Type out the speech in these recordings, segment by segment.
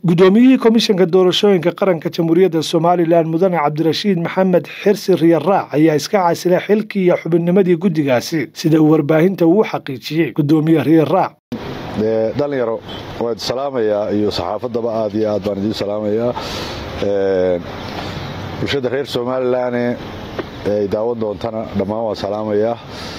guddoomiyihii komishanka doorashooyinka qaranka jamhuuriyadda somalilan mudane cabdirashiid maxamed xirsi riyaraac ayaa iska casilay xilkii iyo xubinnimadii guddigaasi sida uu warbaahinta uu xaqiijiyey guddoomiye riyaraac dhalinyaro waan idi salaamayaa iyo saxaafaddaba aad iyo aad baan idiin salaamayaa bulshada reer somalilanne ay daawan doontana dhammaan waan salaamayaa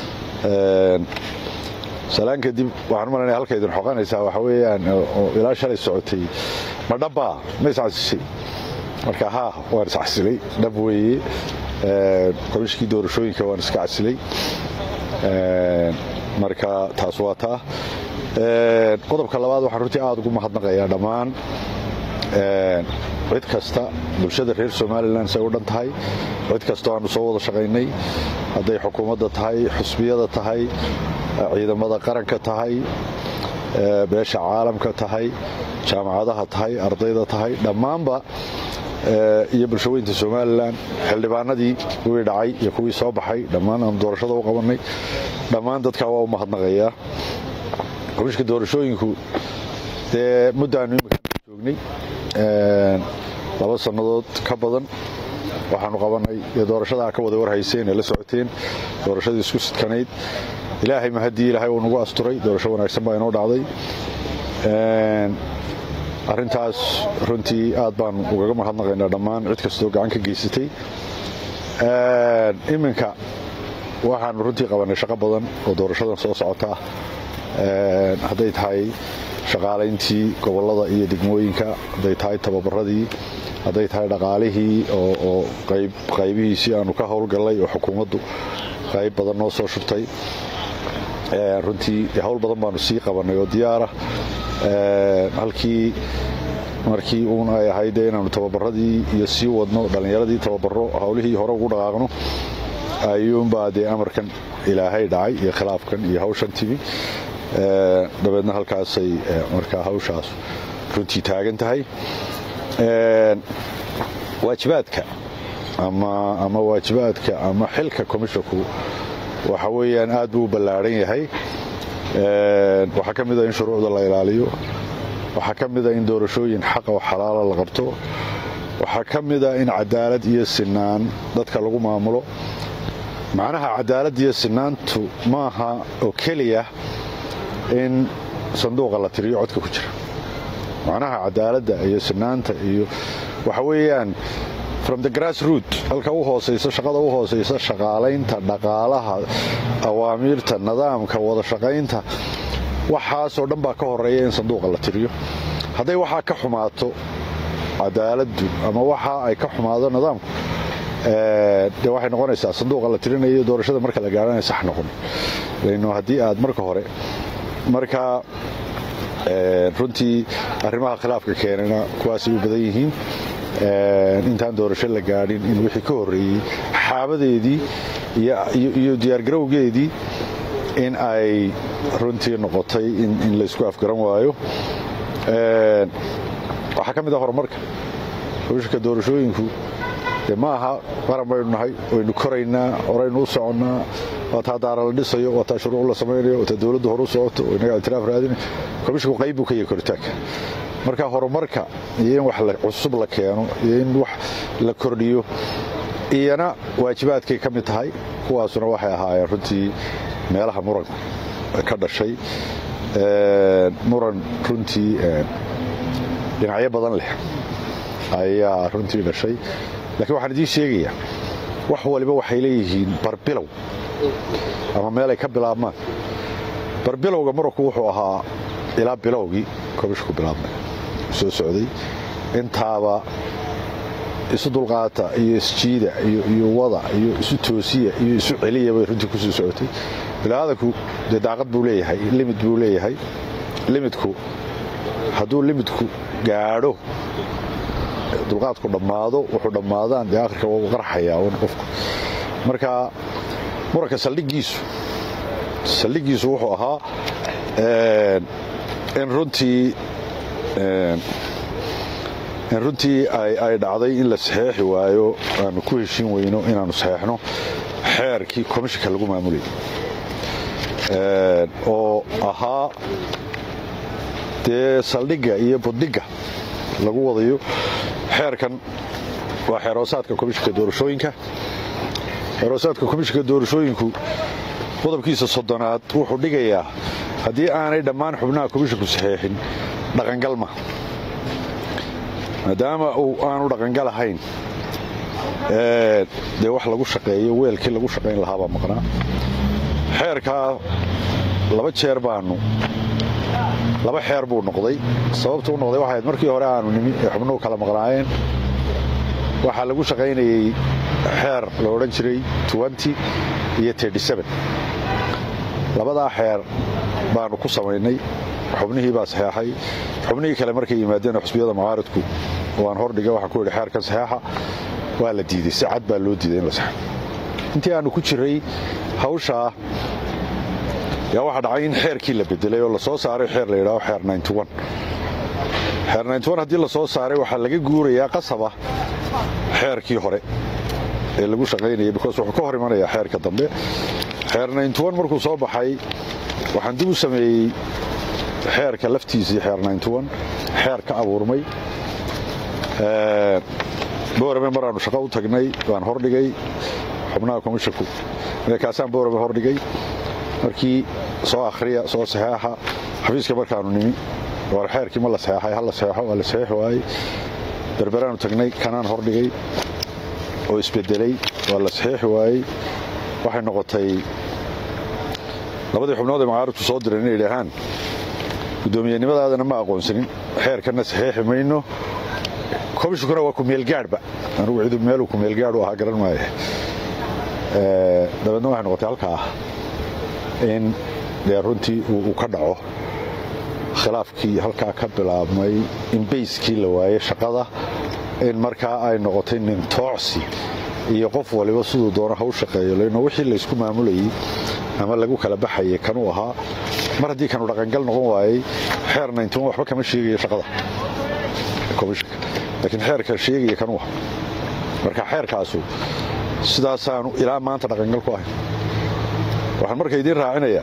salaan kadib waxaan malanaya halka idin xoqanaysaa waxa weeyaan oo ilaa shalay socotay ma dhabbaa ma iscasishay marka haa waan iscasilay dhab weeye komishkii doorashooyinka waan iska casilay marka taas waa taa qodobka labaad waxaan runtii aad ugu mahadnaqayaa dhammaan cid kasta bulshada reer somalilan say u dhan tahay cid kastoo aanu soo wada shaqaynay hadday xukuumadda tahay xusbiyada tahay ciidamada qaranka tahay beesha caalamka tahay jaamacadaha tahay ardayda tahay dhammaanba iyo bulshaweynta somalilan xildhibaanadii kuwii dhacay iyo kuwii soo baxay dhammaan aanu doorashada u qabannay dhammaan dadkaa waa u mahadnaqayaa komishka doorashooyinku dee muddaannu imika joognay laba sannadood ka badan waxaanu qabannay iyo doorashadaa ka wada warhayseen ee la socoteen doorashadii isku sidkanayd ilaahay mahaddii ilaahay uu nagu asturay doorasho wanaagsan baa inoo dhacday arrintaas runtii aad baanu ugaga mahadnaqaynaa dhammaan cid kastoo gacan ka geysatay iminka waxaanu runtii qabannay shaqo badan oo doorashadan soo socota ah hadday tahay shaqaalayntii gobollada iyo degmooyinka hadday tahay tababaradii hadday tahay dhaqaalihii oo qaybihiisii aanu ka howlgallay oo xukuumaddu qayb badan noo soo shubtay runtii hawl badan baanu sii qabannay oo diyaara halkii markii uun ay ahayd inaannu tababaradii iyo sii wadno dhallinyaradii tababaro hawlihii hore ugu dhaqaaqno ayuunbaa dee amarkan ilaahay dhacay iyo khilaafkan iyo hawshan timi dabeedna halkaasay markaa hawshaas runtii taagan tahay waajibaadka ama waajibaadka ama xilka komishonku waxa weeyaan aad buu u ballaadhan yahay waxaa ka mida in shuruucda la ilaaliyo waxaa ka mida in doorashooyin xaqa oo xalaala la qabto waxaa ka mida in cadaalad iyo sinaan dadka lagu maamulo macnaha cadaalad iyo sinaantu maaha oo keliya in sanduuqa la tiriyo codka ku jira macnaha cadaaladda iyo sinaanta iyo waxa weeyaan from the grass root halka u hoosaysa shaqada u hoosaysa shaqaalaynta dhaqaalaha awaamiirta nidaamka wada shaqaynta waxaasoo dhan baa ka horeeya in sanduuqa la tiriyo hadday waxaa ka xumaato cadaaladdu ama waxa ay ka xumaado nidaamku de waxay noqonaysaa sanduuqa la tirinayo doorashada marka la gaarana sax noqon lano haddii aad marka hore marka runtii arrimaha khilaafka keenana kuwaasay u badan yihiin intaan doorasho la gaadhin in wixii ka horreeyey xaabadeedii iyo diyaargarowgeedii in ay runtii noqotay in laysku afgaran waayo waxaa ka mid ah horumarka komishanka doorashooyinku de ma aha qaran baynu nahay waynu koraynaa horaynu u soconnaa waa taa daara la dhisayo waa taa shuruuc la samaynayo waa taa dowladdu hore u socoto oo inaga itiraaf raadina komishinku qayb buu ka yahay koritaanka marka horumarka iyo in wax cusub la keeno iyo in wax la kordhiyo iyana waajibaadkay ka mid tahay kuwaasuna waxay ahaayeen runtii meelaha muran ka dhashay muran runtii dhinacyo badan leh ayaa runtii dhashay lakiin waxaan idiin sheegayaa wax waliba waxay leeyihiin barbilow ama meelay ka bilaabmaan barbilowga muranku wuxuu ahaa ilaa bilowgii komishku bilaabmay soo socday intaaba isu dulqaata iyo isjiida iyo wada iyo isu toosiya iyo isu celiya bay runtii kusoo socotay bilaadanku dee daaqad buu leeyahay limid buu leeyahay limidku hadduu limidku gaadho dulqaadku dhammaado wuxuu dhammaadaan dee akhirka waa u qarxayaa un qofku marka muranka saldhigiisu saldhigiisu wuxuu ahaa in runtii in runtii ay dhacday in la saxeexi waayo aanu ku heshin weyno inaannu saxeexno xeerkii komishinka lagu maamulayay oo ahaa dee saldhigga iyo buddhigga lagu wadayo xeerkan waa xeeroosaadka komishinka doorashooyinka xeeroosaadka komishinka doorashooyinku qodobkiisa soddonaad wuxuu dhigayaa haddii aanay dhammaan xubnaha komishinku saxeexin dhaqangalma maadaama uu aanu dhaqangal ahayn dee wax lagu shaqeeyo weelkii lagu shaqayn lahaabaa maqnaa xeerkaa laba jeer baanu laba xeer buu noqday sababtu u noqday waxayd markii hore aanu nimi ee xubnuhu kala maqnaayeen waxaa lagu shaqaynayey xeer la odhan jiray iyo labadaa xeer baanu ku samaynay xubnihii baa saxeexay xubnihii kale markay yimaadeen xusbiyada mucaaridku waan hordhiga waxaan ku yidhi xeerkan saxeexa waa la diiday si cad baa loo diiday in la saxo intii aanu ku jiray hawshaa yaa waxaa dhacay in xeerkii la bedelay oo la soo saaray xeer la yidhaaho xeer xeer haddii la soo saaray waxaa laga guurayaa qasaba xeerkii hore ee lagu shaqaynaya bikoos wuxuu ka hor imanayaa xeerka dambe xeer markuu soo baxay waxaan dib u sameeyey xeerka laftiisii xeer xeer ka abuurmay boorame maraannu shaqo u tagnay waan hordhigay xubnaha komishinku kaasaan boorame hordhigay markii soo akhriya soo saxeexa xafiiska markaannu nimi war xeerkii ma la saxeexay ha la saxeexo waa la saxeexi waayey berberaannu tagnay kanaan hordhigay oo isbedelay waa la saxeexi waayey waxay noqotay labadii xubnood ee mucaaridku soo direen inay idhaahaan guddoomiyenimadaadana ma aqoonsanin xeerkanna saxeexi mayno komishinkuna waa kumeelgaadhba anugu cidu meeluu kumeelgaadh u ahaa garan maaye dabeedna waxay noqotay halkaa in dee runtii uu ka dhaco khilaafkii halkaa ka bilaabmay in bayskii la waayey shaqada in markaa ay noqotay nin toocsi iyo qof waliba siduu doono ha u shaqeeyo lano wixii laysku maamulayey ama lagu kala baxayay kanuu ahaa mar haddii kanu dhaqangal noqon waayey xeer waxba kama sheegayo shaqada komishinka laakiin xeerka sheegaya kanuu aha marka xeerkaasu sidaasaanu ilaa maanta dhaqangal ku ahayn waxaan marka idiin raacinayaa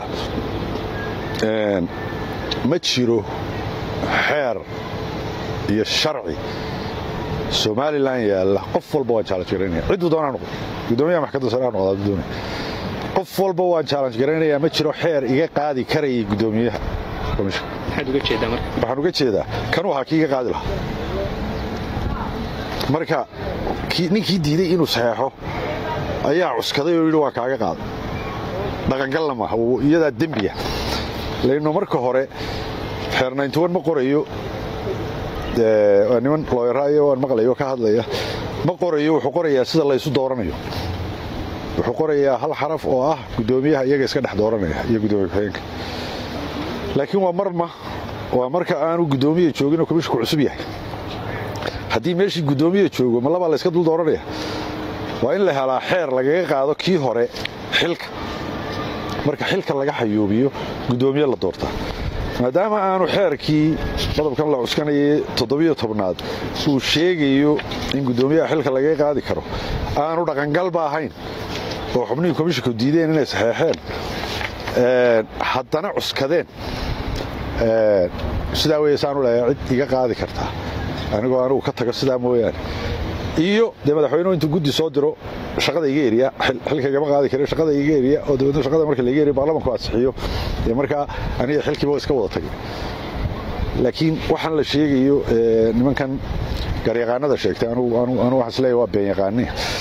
ma jiro xeer iyo sharci somalilan yaalla qof walba waan challenge garaynaya cidduu doonaa noqdo guddoomiyaha maxkamadda sare ha noqdaa hadduu doonaya qof walba waan challenge garaynayaa ma jiro xeer iga qaadi karayay guddoomiyaha komishinka maxaad uga jeedaa marka waxaan uga jeedaa kanuu ahaa kii iga qaadi lahaa marka ninkii diiday inuu saxeexo ayaa cuskaday oo yidhi waa kaaga qaada dhaqangalna maaha iyadaa dembiya layno marka hore xeer ma qorayo waa niman looyaraayo waan maqlayo ka hadlaya ma qorayo wuxuu qorayaa sida laysu dooranayo wuxuu qorayaa hal xaraf oo ah guddoomiyaha iyaga iska dhex dooranaya iyo guddoomiye ku-xigeenka laakiin waa marma waa marka aanu guddoomiya joogin oo komishinku cusub yahay haddii meeshii guddoomiya joogo ma labaa layska dul dooranaya waa in la helaa xeer lagaga qaado kii hore xilka marka xilka laga xayuubiyo guddoomiye la doortaa maadaama aanu xeerkii qodobkan la cuskanayay toddobiyo tobnaad uu sheegayo in guddoomiyaha xilka lagaga qaadi karo aanu dhaqangalba ahayn oo xubnihii komishinku diideen inay saxeexeen haddana cuskadeen sidaa weye saanu leeyaa cid iga qaadi kartaa anigoo anugu ka tago sidaa mooyaane iyo dee madaxweynuhu intuu guddi soo diro shaqada iga eriya xilka igama qaadi kare shaqada iga eriya oo dabeedna shaqada marka laiga eriya baarlamanku ansixiyo dee markaa aniga xilkiiba iska wada tagay laakiin waxaan la sheegayo nimankan garyaqaanada sheegtay anu waxaan isleeyahay waa been yaqaani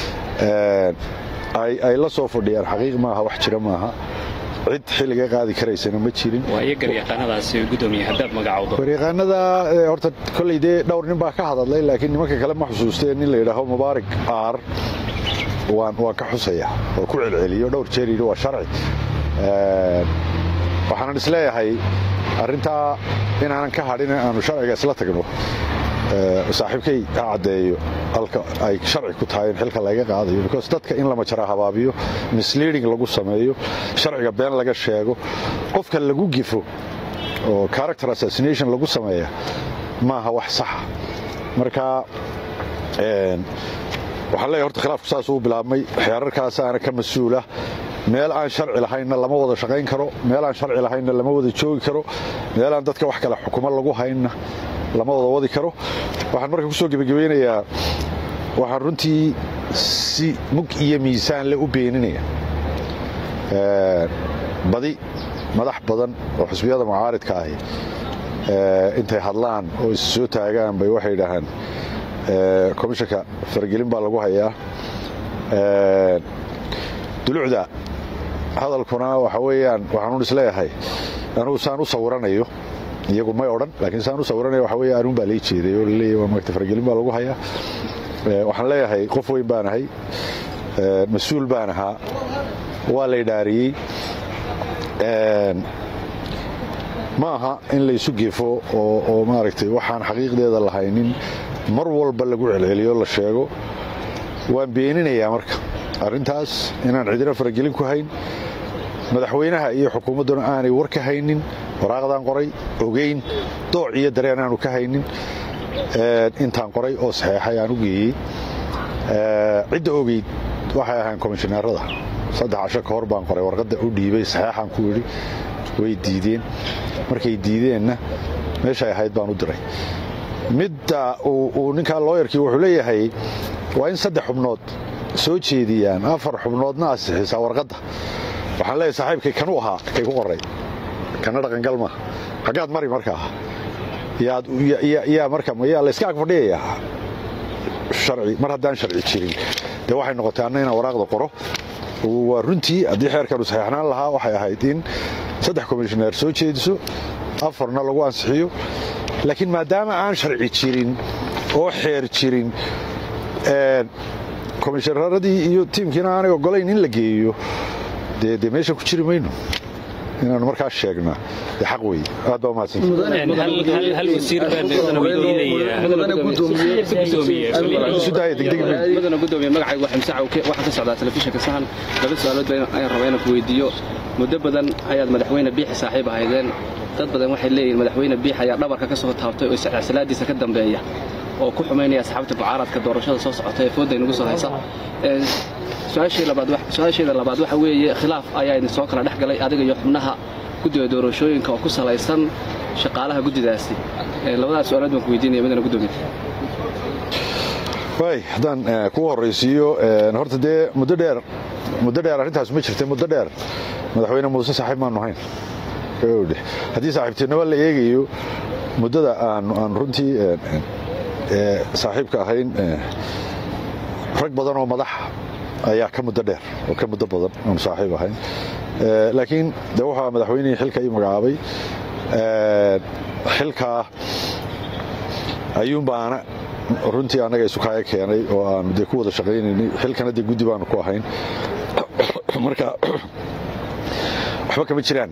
ay la soo fadhiyaan xaqiiq maaha wax jira maaha cid xilliga qaadi karaysana ma jirin waa iyo garyaqaanadaasi gudoomiye haddaad magacowdo garyaqaanada horta kolley dee dhowr nin baa ka hadadlay laakiin nimanka kale ma xusuusteen nin la yidhaaho mubaarak aar waan ka xusaya oo ku celceliyo dhowr jeer yidhi waa sharci waxaanan isleeyahay arrintaa inaanan ka hadhin aanu sharciga isla tagno saaxiibkay ha caddeeyo halka ay sharci ku tahay in xilka laga qaadayo because dadka in lama jara habaabiyo misleading lagu sameeyo sharciga been laga sheego qofka lagu gifo oo character assassination lagu sameeya maaha wax saxa marka waxaan leeyahay horta khilaafku saas uu bilaabmay xeerarkaasaana ka mas-uula meel aan sharci lahaynna lama wada shaqayn karo meel aan sharci lahaynna lama wada joogi karo meel aan dadka wax kale xukumo lagu haynna lama wada wadi karo waxaan marka kusoo gebagabeynayaa waxaan runtii si mug iyo miisaan le u beeninaya badi madax badan oo xisbiyada mucaaridka ahi intay hadlaan oo is soo taagaan bay waxay dhahaan komishanka faragelin baa lagu hayaa dulucda hadalkuna waxa weeyaan waxaanuun isleeyahay anugu saan u sawiranayo iyagu may odhan laakiin saan u sawiranayo waxa weeye anuun baa lii jeeday oo laleeyahy waa maagta faragelin baa lagu hayaa waxaan leeyahay qof weyn baan ahay mas-uul baan ahaa waa la idhaariyey ma aha in laysu gefo oo maaragtay waxaan xaqiiqdeeda lahaynin mar walba lagu celceliyo la sheego waan beeninayaa marka arrintaas inaan cidina faragelin ku hayn madaxweynaha iyo xukuumadduna aanay war ka haynin waraaqdaan qoray ogeyn dooc iyo dareen aanu ka haynin intaan qoray oo saxeexay aan u geeyey cidda ogeyd waxay ahaan komishineerada saddex casho ka hor baan qoray warqadda u dhiibay saxeexaan ku yidhi way diideen markay diideenna meeshay ahayd baan u diray midda uu ninkaa looyarkii wuxuu leeyahay waa in saddex xubnood soo jeediyaan afar xubnoodna asixisaa warqadda waxaan leeyahay saaxiibkay kanuu ahaa kay ku qoray kana dhaqangal maaha xaggaad mari markaa yaa marka yaa layska ag fadhiyayaa sharci mar haddaan sharci jirin dee waxay noqotay anna inaan waraaqda qoro waa runtii haddii xeerkanu saxeexnaan lahaa waxay ahayd in saddex komishineer soo jeediso afarna lagu ansixiyo laakiin maadaama aan sharci jirin oo xeer jirin komishineeradii iyo tiimkiina aanay ogolayn in la geeyo dee dee meesha ku jiri mayno inaanu markaas sheegnaa dee xaq weeye aad baa hal wasiir mudana gudoomiye magacaygu waa ximse cawke waxaa ka socdaa telefishinka sahan laba su-aalood ayaan rabaa inaan ku weydiiyo muddo badan ayaad madaxweyne biixi saaxiib ahaydeen dad badan waxay leeyihiin madaxweyne biix ayaa dhabarka ka soo taabtay oo salaadiisa ka dambeeya oo ku xumaynaya asxaabta mucaaradka doorashada soo socota ee fooda inagu soo haysa su-aasheeda labaad waxa weeye khilaaf ayaa idin soo kala dhex galay adiga iyo xubnaha guddiga doorashooyinka oo ku salaysan shaqaalaha guddidaasi labadaas su-aalood baan ku weydiinaya midana gudoomiye waay haddaan kugu horraysiiyo horta dee muddo dheer muddo dheer arrintaas ma jirta muddo dheer madaxweyne muuse saaxiib maanu hayn haddii saaxiibtinimo la eegayo muddada aan runtii saaxiibka ahayn rag badan oo madax ayaa ka muddo dheer oo ka muddo badan oon saaxiib ahayn laakiin de waxaa madaxweynihii xilka ii magacaabay xilkaa ayuunbaana runtii annaga isukaaga keenay oo aanu dee ku wada shaqaynaynay xilkana dee guddi baanu ku ahayn marka waxba kama jiraan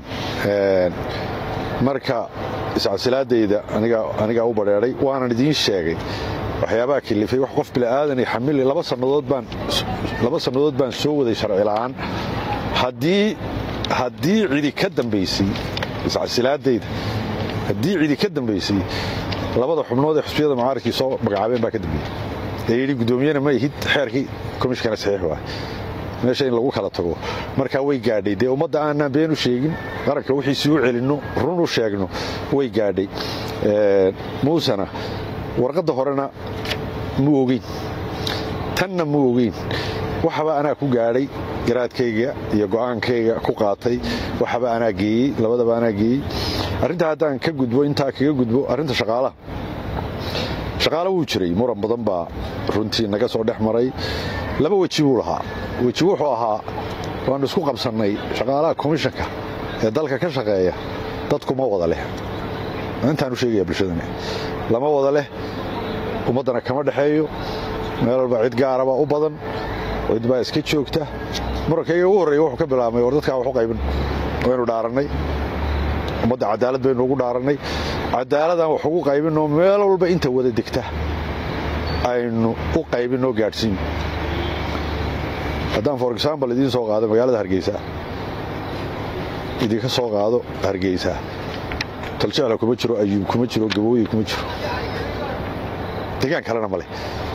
marka iscasilaadayda anigaa u badheeday waanan idiin sheegay waxyaabaha kilifay wax qof bila'aadanay xamili laba sannadood baan soo waday sharci la'aan haddii cidi ka dambaysay iscasilaadayda haddii cidi ka dambaysay labada xubnood ee xusbiyada mucaaradkii soo magacaabeen baa ka dambeeyey ee yidhi guddoomiyena ma ihid xeerkii komishkana saxiix waay meesha in lagu kala tago markaa way gaadhay dee ummadda aanaan been u sheegin qaranka wixiisii u celinno run u sheegno way gaadhay muusena warqadda horena mu ogeyn tanna mu ogeyn waxaba anaa ku gaadhay garaadkayga iyo go'aankayga ku qaatay waxaba anaa geeyey labadaba anaa geeyey arrintaa haddaan ka gudbo intaa kaga gudbo arrinta shaqaalaha shaqaala wuu jiray muran badan baa runtii naga soo dhex maray laba weji buu lahaa weji wuxuu ahaa waannu isku qabsannay shaqaalaha komishanka ee dalka ka shaqeeya dadkuma wada leh intaanu sheegaya bulshadani lama wada leh ummaddana kama dhexeeyo meel walba cid gaaraba u badan cid baa iska joogta murankayga ugu horreeya wuxuu ka bilaabmay war dadkaa wax u qaybin waynu dhaarannay ummadda cadaalad baynu ugu dhaarannay cadaaladaan wax ugu qaybinoo meel walba inta wada degta aynu u qaybinoo gaadhsiin haddaan for example idiin soo qaado magaalada hargeysa idinka soo qaado hargeysa taljecla kuma jiro ayuub kuma jiro gabooyi kuma jiro degaan kalena ma leh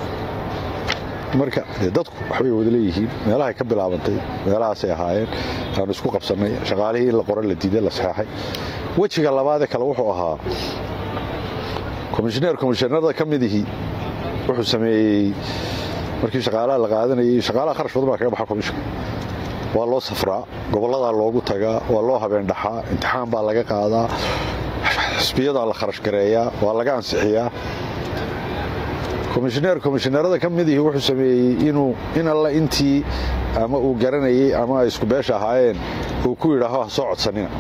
marka dee dadku waxbay wada leeyihiin meelahay ka bilaabantay meelahaasay ahaayeen aanu isku qabsannay shaqaalihii in la qora la diiday la saxeexay wejiga labaadee kale wuxuu ahaa komishineer komishinarada ka midihii wuxuu sameeyey markii shaqaalaha la qaadanayay shaqaalaha kharash badan baa kaga baxa komishinka waa loo safraa gobolladaa loogu tagaa waa loo habeendhaxaa imtixaan baa laga qaadaa xisbiyadaa la kharash gareeyaa waa laga ansixiyaa komishineer komishineerada ka midihii wuxuu sameeyey inuu in alle intii ama uu garanayey ama ay isku beesha ahaayeen uu ku yidhaaho ha soo codsanina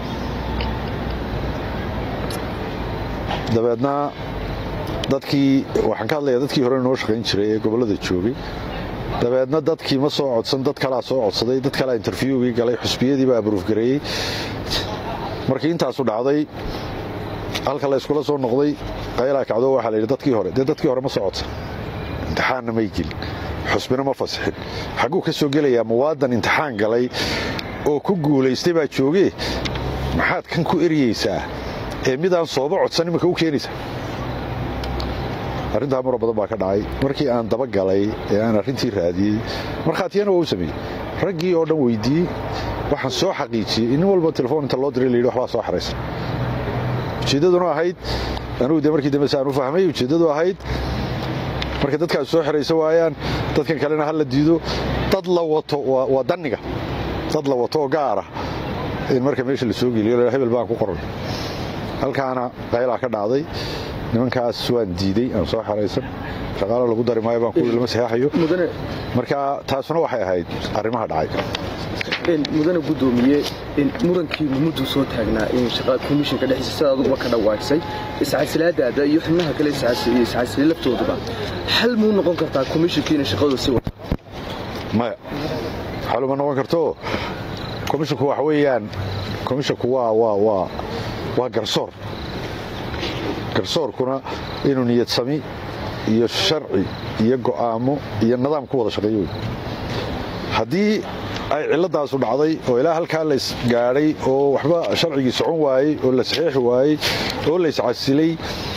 dabeedna dadkii waxaan ka hadlayaa dadkii hore noo shaqayn jiray ee gobollada joogay dabeedna dadkii ma soo codsan dad kalaa soo codsaday dad kalaa interviewgii galay xusbiyadii baa aburuufgareeyey markii intaasu dhacday halka la yskula soo noqday qaylaa kacdo waxaa la yidhi dadkii hore dee dadkii hore ma soo codsan imtixaanna may gelin xusbina ma fasixin xagguu ka soo gelayaa muwaadan imtixaan galay oo ku guulaystay baa joogee maxaad kan ku eryeysaa ee midaan sooba codsan iminka u keenaysaa arrintaa mura badan baa ka dhacay markii aan daba galay ee aan arrintii raadiyey markhaatiyana waa u sameeyey raggii oo dhan weydiiyey waxaan soo xaqiijiyey in nin walba telefoon inta loo diray la yidhi waxbaa soo xaraysan ujeeddaduna ahayd anugu de markii dambe saan u fahmay ujeeddadu ahayd marka dadkaas soo xiraysa waayaan dadkan kalena ha la diido dad la wato waa danniga dad la wato oo gaara in marka meesha la soo geliyo hebel baan ku qoran halkaana qaylaa ka dhacday nimankaas waan diidey aan soo xeraysan shaqaalo lagu dari maayo baan kuwi lama saxeexayo marka taasuna waxay ahayd arrimaha dhacay mudane gudoomiye murankii mudduu soo taagnaa komishinka dhexdiisa sida aduguba ka dhawaagsay iscasilaadaada iyo xubnaha kale iscasili laftooduba xal muu noqon kartaa komishinkiina shaqadu si wata maya xal uma noqon karto komishinku waxa weeyaan komishinku waa waa waa waa garsoor garsoorkuna inuu niyad sami iyo sharci iyo go'aamo iyo nidaam ku wada shaqeeyo wey haddii ay cilladaasu dhacday oo ilaa halkaa lays gaadhay oo waxba sharcigii socon waayey oo la saxiixi waayey oo layscasilay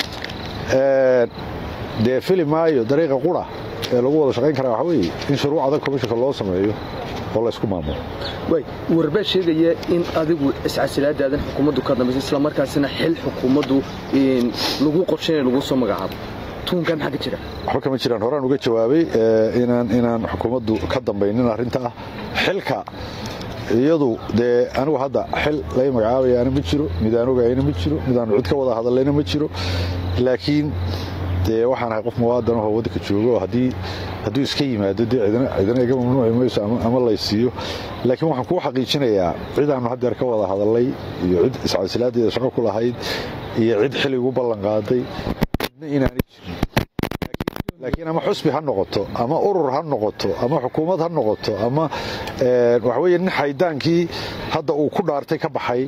dee fili maayo dariiqa qura ee lagu wada shaqayn karaa waxa weeye in shuruuc adag komishinka loo sameeyo oo laysku maamulo warbaa sheegaya in adigu iscasilaadaadan xukuumaddu ka dambaysa islamarkaasina xil xukuumaddu lagu qorshaynay lagu soo magacaabo tuunkan maxaa ka jira waxba kama jiraan horaan uga jawaabay inaan inaan xukuumaddu ka dambaynin arrinta ah xilka iyadu dee anigu hadda xil lay magacaabayaana ma jiro midaan ogayna ma jiro midaanu cid ka wada hadallayna ma jiro laakiin dee waxaan ahay qof muwaadan ahoo waddanka joogo oo haddii hadduu iska yimaado dee cidina iga mamnuuci mayso ama laysiiyo laakiin waxaan kuu xaqiijinayaa cidaannu haddeer ka wada hadallay iyo cid iscasilaadeeda shaqo ku lahayd iyo cid xili igu ballan qaaday cidna inaanay jirin laakiin ama xusbi ha noqoto ama urur ha noqoto ama xukuumad ha noqoto ama waxa weeye nin xaydaankii hadda uu ku dhaartay ka baxay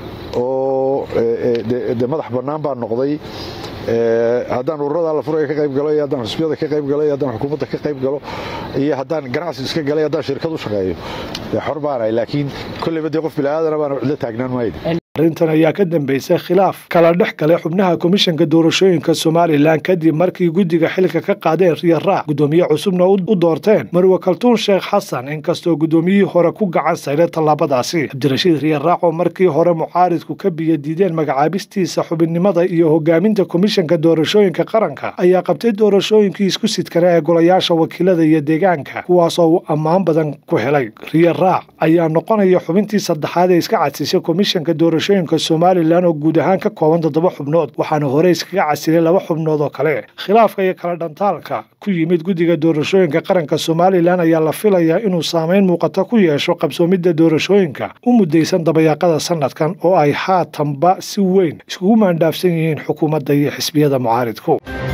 oo de madax bannaan baa noqday haddaan ururada la furaya ka qayb galo iyo haddaan xusbiyada ka qayb galo iyo haddaan xukuumadda ka qayb galo iyo haddaan ganacsi iska galay haddaan shirkad u shaqeeyo dee xor baanahay laakiin kolleyba dee qof bilaaadana baana cidlo taagnaan maayo arrintan ayaa ka dambeysay khilaaf kala dhex galay xubnaha komishanka doorashooyinka somalilan kadib markii guddiga xilka ka qaadeen riya raac guddoomiye cusubna u doorteen marwe kaltuun sheekh xasan inkastoo guddoomiyihii hore ku gacan saylay tallaabadaasi cabdirashiid riya raac oo markii hore mucaaridku ka biyo diideen magacaabistiisa xubinnimada iyo hogaaminta komishanka doorashooyinka qaranka ayaa qabtay doorashooyinkii isku sidkana ee golayaasha wakiilada iyo deegaanka kuwaasoo uu ammaan badan ku helay riya raac ayaa noqonaya xubintii saddexaad ee iska cadsisay komishanka doorashooyinka somalilan oo guud ahaan ka kooban toddoba xubnood waxaana hore iskaga casilay laba xubnood oo kale khilaafka iyo kala dhantaalka ku yimid guddiga doorashooyinka qaranka somalilan ayaa la filayaa inuu saameyn muuqata ku yeesho qabsoomidda doorashooyinka u muddaysan dabayaaqada sanadkan oo ay haatanba si weyn iskugu maandhaafsan yihiin xukuumadda iyo xisbiyada mucaaridku